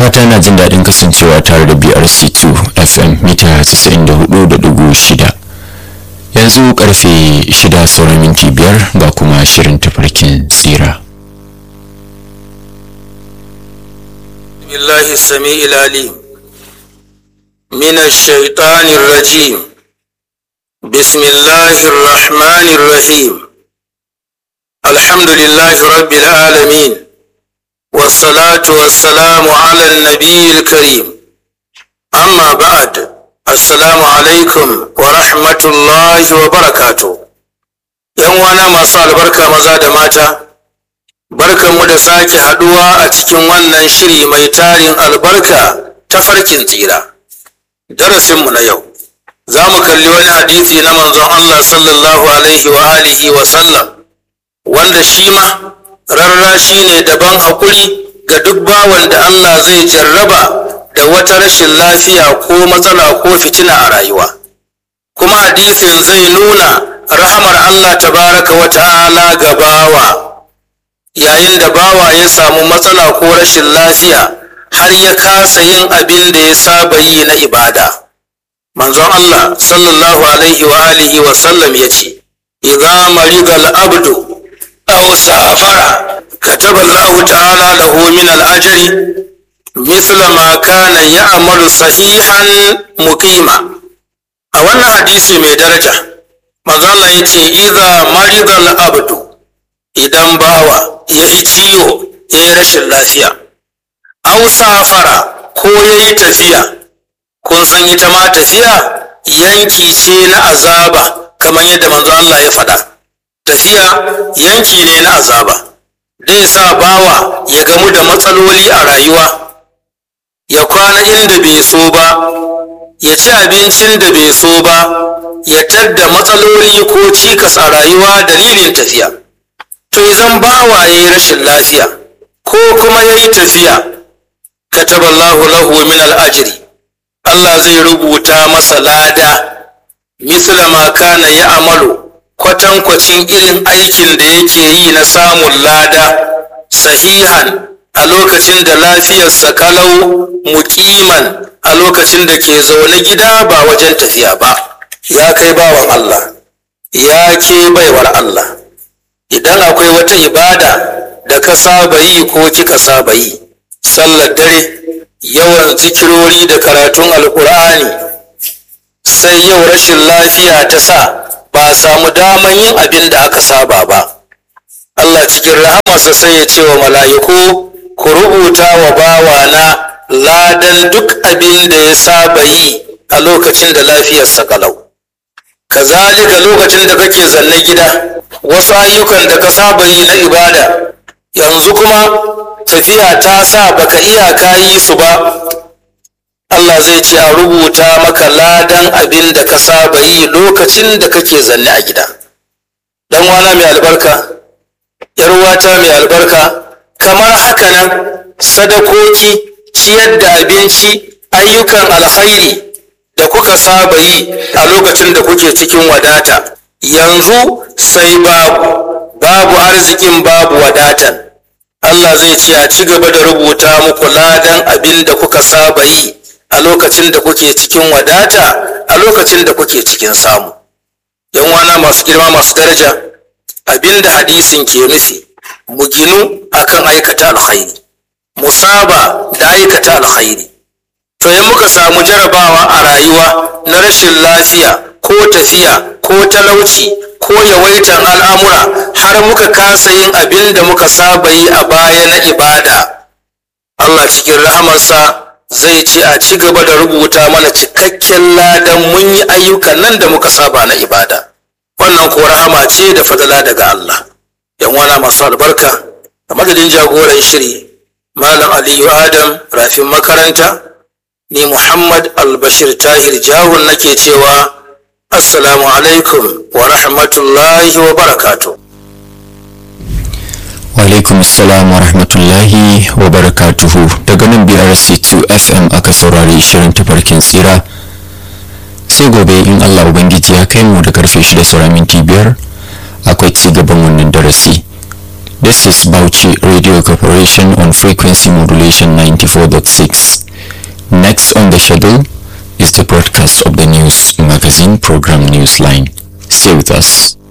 fata yana jin daɗin kasancewa tare da brc2 fm mita 94.6 yanzu karfe 6 sauran minti biyar ga kuma shirin tafarkin tsira بالله السميع العليم من الشيطان الرجيم بسم الله الرحمن الرحيم الحمد لله رب العالمين والصلاة والسلام على النبي الكريم أما بعد السلام عليكم ورحمة الله وبركاته يوانا ما صار بركة مزاد ماتا barkanmu da sake haduwa a cikin wannan shiri mai tarin albarka ta farkin tsira darasinmu na yau za mu kalli wani hadisi na manzon Allah sallallahu alaihi wa alihi wa sallam wanda shi ma rarrashi ne daban hakuri ga duk bawan da Allah zai jarraba da wata rashin lafiya ko matsala ko fitina a rayuwa kuma hadisin zai nuna rahamar Allah tabaraka wa ta'ala ga bawa yayin da bawa ya samu matsala ko rashin lafiya har ya kasa yin abin da ya saba yi na ibada manzon Allah sallallahu alaihi wa alihi wa sallam ya ce idza marida al-abdu aw safara kataba Allah ta'ala lahu min al-ajri misla ma kana ya'malu sahihan muqima a wannan hadisi mai daraja manzon Allah ya ce idza marida al-abdu idan bawa ya yi ciwo ya yi rashin lafiya au safara ko ya yi tafiya kun san ita ma tafiya yanki ce na azaba kamar yadda manzo Allah ya faɗa tafiya yanki ne na azaba zai sa bawa ya gamu da matsaloli a rayuwa ya kwana inda bai so ba ya ci abincin da bai so ba ya tadda matsaloli ko cikas a rayuwa dalilin tafiya to idan bawa ya yi rashin lafiya ko kuma ya yi tafiya kataballahu lahu min al'ajiri Allah zai rubuta masa lada misla ma kana ya amalu kwatankwacin irin aikin da yake yi na samun lada sahihan a lokacin da lafiyarsa kalau mukiman a lokacin da ke zaune gida ba wajen tafiya ba ya kai bawan Allah ya ke baiwar Allah idan akwai wata ibada da ka saba yi ko kika saba yi sallar dare yawan zikirori da karatun alkur'ani sai yau rashin lafiya ta sa ba a samu daman yin abin da aka saba ba Allah cikin rahamarsa sai ya ce wa mala'iku ku rubuta wa bawana ladan duk abin da ya saba yi a lokacin da lafiyarsa kalau kazalika lokacin da kake zanne gida wasu ayyukan da ka saba yi na ibada yanzu kuma tafiya ta sa baka iya ka yi su ba Allah zai ce a rubuta maka ladan abin da ka saba yi lokacin da kake zanne a gida dan wana mai albarka yar wata mai albarka kamar haka nan sadakoki ciyar da abinci ayyukan alkhairi da kuka saba yi a lokacin da kuke cikin wadata yanzu sai babu babu arzikin babu wadatan Allah zai ce a ci gaba da rubuta muku ladan abin da kuka saba yi a lokacin da kuke cikin wadata a lokacin da kuke cikin samu yan wana masu girma masu daraja abin da hadisin ke nufi mu ginu akan aikata alkhairi mu saba da aikata alkhairi to in muka samu jarabawa a rayuwa na rashin lafiya ko tafiya ko talauci ko yawaitan al'amura har muka kasa yin abin da muka saba yi a baya na ibada Allah cikin rahamarsa zai ce a ci gaba da rubuta mana cikakken ladan mun yi ayyukan nan da muka saba na ibada wannan ko rahama ce da fadala daga Allah yan wana masu albarka a madadin jagoran shiri malam aliyu adam rafin makaranta ni Muhammad Albashir Tahir Jahun nake cewa Assalamu alaikum wa rahmatullahi wa barakatu. wa alaikum assalam wa rahmatullahi wa barakatuhu daga nan brc2 fm aka saurari shirin tafarkin tsira sai gobe in allah ubangiji ya kai mu da karfe 6 saura minti biyar akwai ci gaban wannan darasi This is Bauchi Radio Corporation on frequency modulation 94.6. Next on the schedule is the broadcast of the news magazine program Newsline. Stay with us.